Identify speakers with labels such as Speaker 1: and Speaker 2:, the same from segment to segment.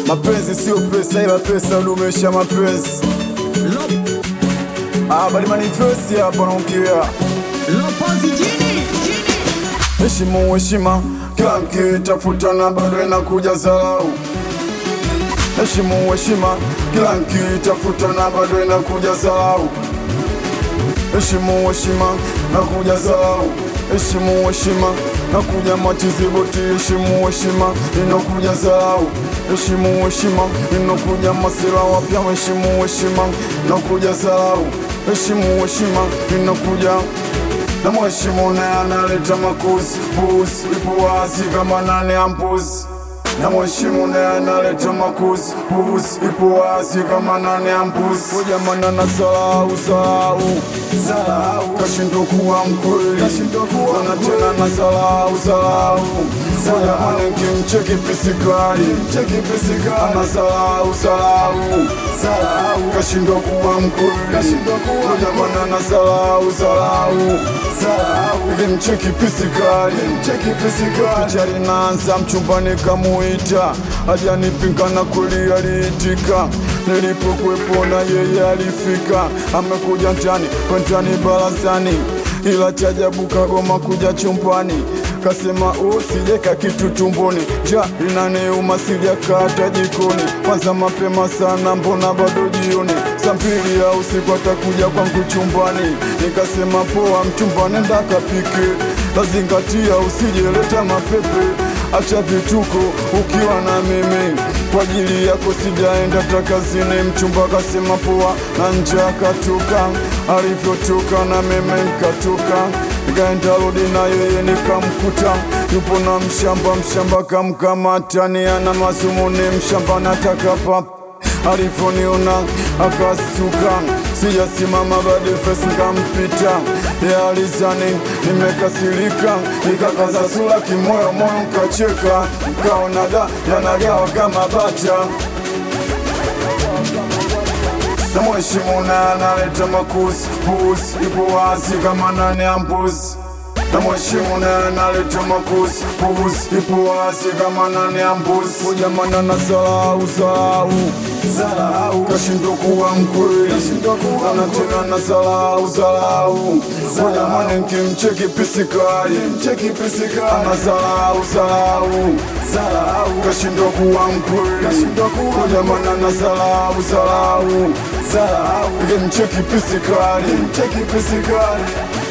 Speaker 1: Mapenzi sio pesa, ila pesa hudumisha mapenzi. Ah, bali manifesti hapa naongea
Speaker 2: Lopozi jini
Speaker 1: heshimu heshima, kila nkitafuta na bado inakuja dharau. Heshimu heshima, kila nkitafuta na bado inakuja dharau. Heshimu heshima, nakuja dharau. Heshimu heshima, nakuja matiziboti. Heshimu heshima, inakuja dharau. Heshimu heshima, inakuja masira wapya. Heshimu heshima, nakuja dharau. Heshimu heshima, inakuja na mheshimu naye analeta makuzi puzi, ipo wazi kama nane ya mbuzi. Na mheshimu naye analeta makuzi puzi, ipo wazi kama nane ya mbuzi. Ujamana na salau salau salau, kashindwa kuwa mkweli, kashindwa kuwa na tena na salau salau. Ujamana nkimcheki pisikali, cheki pisikali, ana salau salau salau, kashindwa kuwa mkweli, kashindwa kuwa ujamana na salau salau Nimcheki pisikali, mcheki pisikali Picha linaanza mchumbani kamuita Hajanipinga na kweli aliitika Nilipokuwepo na yeye alifika Amekuja mtani, kwentani barazani Ila chajabu kagoma kuja chumbani Kasema usijeka kitu tumboni Ja inaniuma sijakata jikoni Kwanza mapema sana mbona bado jioni Saa mbili ya usiku atakuja kwangu chumbani Nikasema poa mchumba nenda kapike Lazingatia usijeleta mapepe Acha vituko ukiwa na mimi Kwa ajili yako sijaenda takazini Mchumba kasema poa na nje akatoka Alivyotoka na mimi nikatoka Nikaenda rudi na yeye nikamkuta Yupo na mshamba mshamba kamkamata ni ana mazumuni mshamba nataka pap Alivyoniona akastuka sijasimama bado fesi nkampita ya alizani nimekasirika nikakaza sura kimoyo moyo nkacheka nkaona da yanagawa kama bata na mheshimu na analeta makuzi puzi, ipo wazi kama nane ya mbuzi. Na mheshimu na analeta makuzi puzi, ipo wazi kama nane ya mbuzi. Ujamana na salau salau salau, kashindwa kuwa mkweli, ana tena na salau salau. Ujamana nkimcheki pisikali, mcheki pisikali, ana salau salau salau, kashindwa kuwa mkweli, ujamana na salau salau salau, nkimcheki pisikali, mcheki pisikali.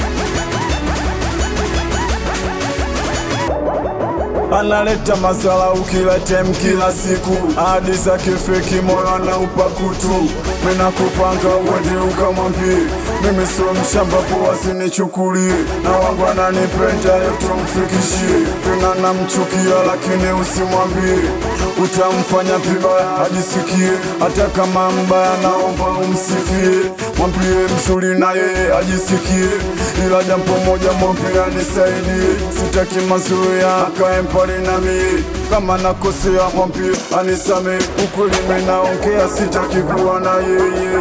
Speaker 1: analeta masalau kila time kila siku, hadi zake feki, moyo anaupa kutu. Mina kupanga uende ukamwambie mimi sio mshamba, poa sinichukulie, na wangu ananipenda yote mfikishie. Tena namchukia lakini usimwambie, utamfanya vibaya ajisikie, hata kama mbaya, naomba umsifie, mwambie mzuri na yeye ajisikie, ila jambo moja mwambie anisaidie, sitaki mazoea akae mbali nami, kama nakosea mwambie anisame, ukweli mimi naongea, sitaki kuwa na yeye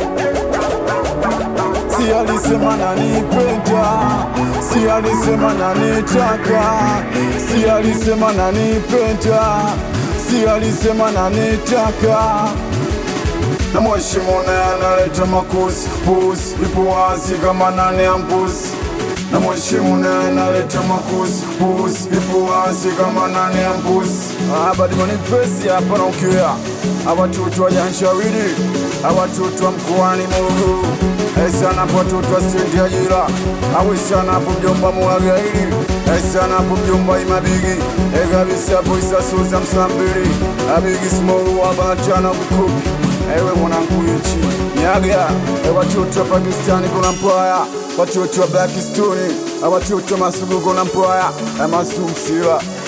Speaker 1: si alisema nanipenda, si alisema nanitaka, si alisema nanipenda, si alisema nanitaka na mheshimu naye analeta makuzi puzi, ipo wazi kama nane ya mbuzi. Na mheshimu naye analeta makuzi puzi, ipo wazi kama nane ya mbuzi. Ah, badi manifesti hapa naongea awatoto wa Janshawili, awatoto wa mkoani Morogoro, esana hapo watoto wa stendi ya Jira, awisana hapo mjomba Mwagaili, esana hapo mjomba Imabigi, ekabisa hapo Isasuza Msambili, abigi Smoru wa Batana Bukubi Ewe mwanangu nchi nyaga, e watoto wa Pakistani kuna mpwaya, watoto wa Blackstone, watoto wa Masugu kuna mpwaya, e masumsila